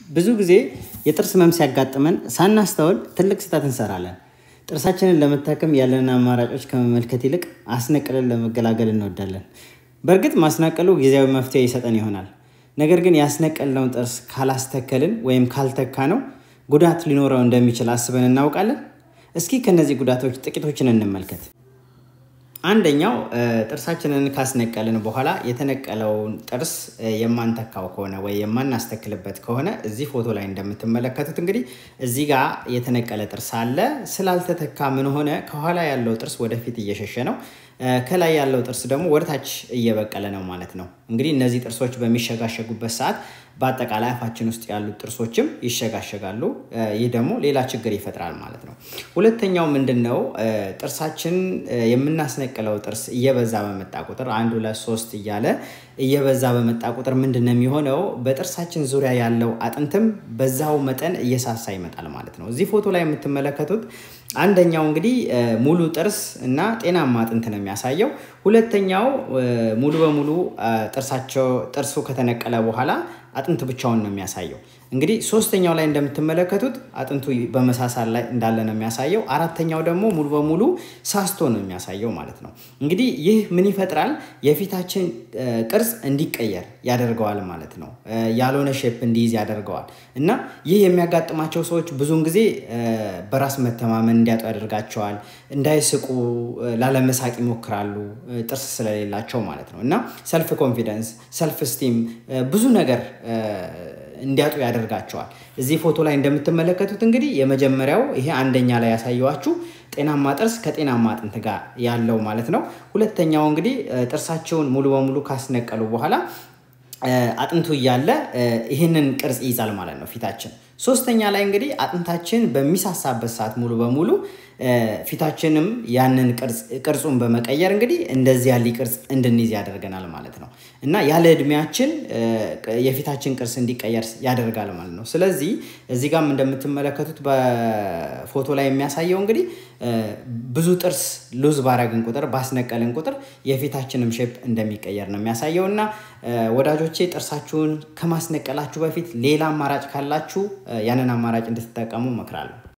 ብዙ ጊዜ የጥርስ ህመም ሲያጋጥመን ሳናስተውል ትልቅ ስህተት እንሰራለን። ጥርሳችንን ለመታከም ያለንን አማራጮች ከመመልከት ይልቅ አስነቅለን ለመገላገል እንወዳለን። በእርግጥ ማስነቀሉ ጊዜያዊ መፍትሄ ይሰጠን ይሆናል። ነገር ግን ያስነቀልነውን ጥርስ ካላስተከልን ወይም ካልተካ ነው ጉዳት ሊኖረው እንደሚችል አስበን እናውቃለን? እስኪ ከነዚህ ጉዳቶች ጥቂቶችን እንመልከት። አንደኛው ጥርሳችንን ካስነቀልን በኋላ የተነቀለውን ጥርስ የማንተካው ከሆነ ወይ የማናስተክልበት ከሆነ እዚህ ፎቶ ላይ እንደምትመለከቱት እንግዲህ እዚህ ጋር የተነቀለ ጥርስ አለ። ስላልተተካ ምን ሆነ? ከኋላ ያለው ጥርስ ወደፊት እየሸሸ ነው። ከላይ ያለው ጥርስ ደግሞ ወደታች እየበቀለ ነው ማለት ነው። እንግዲህ እነዚህ ጥርሶች በሚሸጋሸጉበት ሰዓት በአጠቃላይ አፋችን ውስጥ ያሉት ጥርሶችም ይሸጋሸጋሉ። ይህ ደግሞ ሌላ ችግር ይፈጥራል ማለት ነው። ሁለተኛው ምንድን ነው? ጥርሳችን የምናስነቅለው ጥርስ እየበዛ በመጣ ቁጥር አንድ ሁለት ሶስት እያለ እየበዛ በመጣ ቁጥር ምንድን ነው የሚሆነው? በጥርሳችን ዙሪያ ያለው አጥንትም በዛው መጠን እየሳሳ ይመጣል ማለት ነው። እዚህ ፎቶ ላይ የምትመለከቱት አንደኛው እንግዲህ ሙሉ ጥርስ እና ጤናማ አጥንት ነው የሚያሳየው። ሁለተኛው ሙሉ በሙሉ ጥርሳቸው ጥርሱ ከተነቀለ በኋላ አጥንት ብቻውን ነው የሚያሳየው። እንግዲህ ሶስተኛው ላይ እንደምትመለከቱት አጥንቱ በመሳሳል ላይ እንዳለ ነው የሚያሳየው። አራተኛው ደግሞ ሙሉ በሙሉ ሳስቶ ነው የሚያሳየው ማለት ነው። እንግዲህ ይህ ምን ይፈጥራል? የፊታችን ቅርጽ እንዲቀየር ያደርገዋል ማለት ነው። ያልሆነ ሼፕ እንዲይዝ ያደርገዋል እና ይህ የሚያጋጥማቸው ሰዎች ብዙውን ጊዜ በራስ መተማመን እንዲያጡ ያደርጋቸዋል። እንዳይስቁ፣ ላለመሳቅ ይሞክራሉ ጥርስ ስለሌላቸው ማለት ነው እና ሰልፍ ኮንፊደንስ፣ ሰልፍ ስቲም ብዙ ነገር እንዲያጡ ያደርጋቸዋል። እዚህ ፎቶ ላይ እንደምትመለከቱት እንግዲህ የመጀመሪያው ይሄ አንደኛ ላይ ያሳየዋችሁ ጤናማ ጥርስ ከጤናማ አጥንት ጋር ያለው ማለት ነው። ሁለተኛው እንግዲህ ጥርሳቸውን ሙሉ በሙሉ ካስነቀሉ በኋላ አጥንቱ እያለ ይህንን ቅርጽ ይይዛል ማለት ነው ፊታችን። ሶስተኛ ላይ እንግዲህ አጥንታችን በሚሳሳበት ሰዓት ሙሉ በሙሉ ፊታችንም ያንን ቅርጹን በመቀየር እንግዲህ እንደዚህ ያለ ቅርጽ እንድንይዝ ያደርገናል ማለት ነው እና ያለ እድሜያችን የፊታችን ቅርጽ እንዲቀየር ያደርጋል ማለት ነው። ስለዚህ እዚህ ጋም እንደምትመለከቱት በፎቶ ላይ የሚያሳየው እንግዲህ ብዙ ጥርስ ሉዝ ባረግን ቁጥር ባስነቀልን ቁጥር የፊታችንም ሼፕ እንደሚቀየር ነው የሚያሳየው እና ወዳጆቼ ጥርሳችሁን ከማስነቀላችሁ በፊት ሌላ አማራጭ ካላችሁ ያንን አማራጭ እንድትጠቀሙ እመክራለሁ።